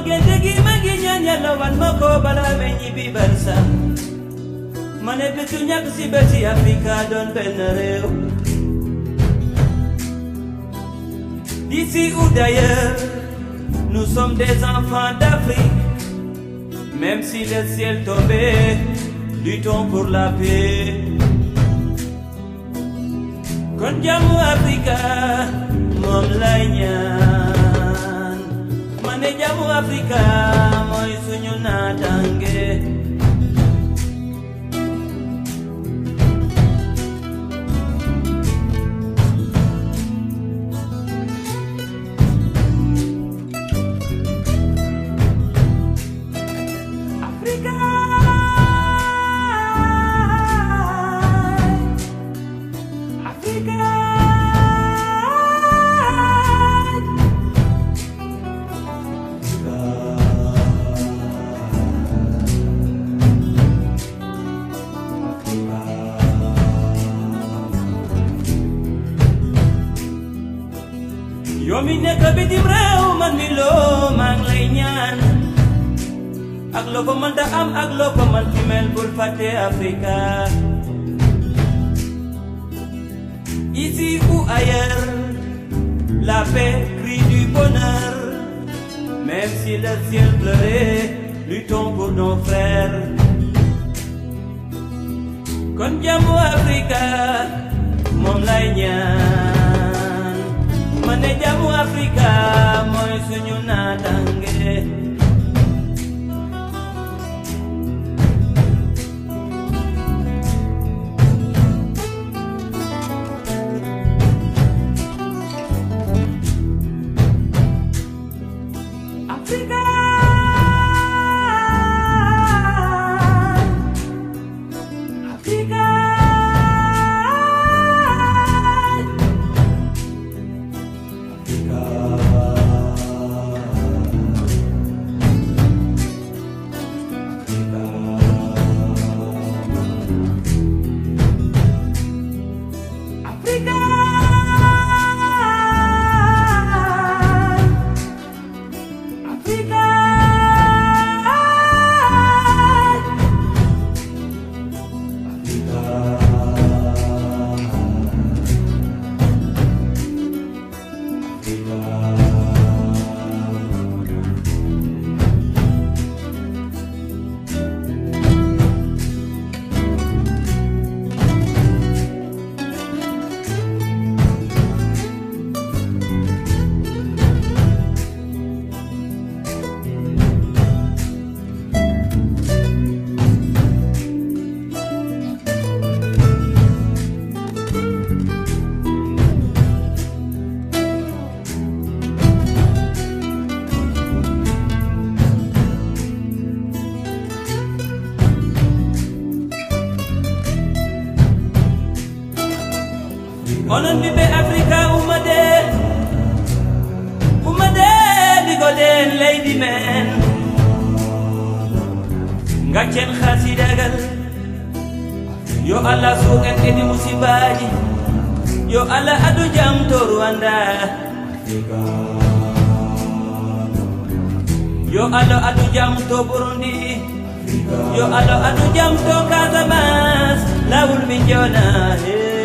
génte gi ma ngi ñaan yàlla wan ma ko balaa may ñibbi barsa ma ne bésu ñàkk si bési Afrika doon benn réew D'ici ou d'ailleurs, nous sommes des enfants d'Afrique. Même si le ciel tombait, luttons pour la paix. Kon jàmmu Afrika moom lay ñaan ma ne jàmmu Afrika mooy suñu naataange. Africa. Africa. yow mi nekk bitim réew man mi loo maa ngi lay ñaan ak loo ko mën da am ak loo ko mën fi mel bul fàtte Africa ici ou ailleurs la paix crie du bonheur même si le ciel pleurait luttons pour nos frères kon jàmmu Africa moom lay ñaan ma ne jàmmu Africa mooy suñu naataange Africa. Africa. Africa. Africa. onon ɓiɓɓe africa ummade ummade ɗigoɗen leydi men gaccen hasidagal yo allah suuken kedi musibaji yo allah adu jam to rwanda yo allah adu jam to burundi yo allah adu jam to casamas lawol min jona hey.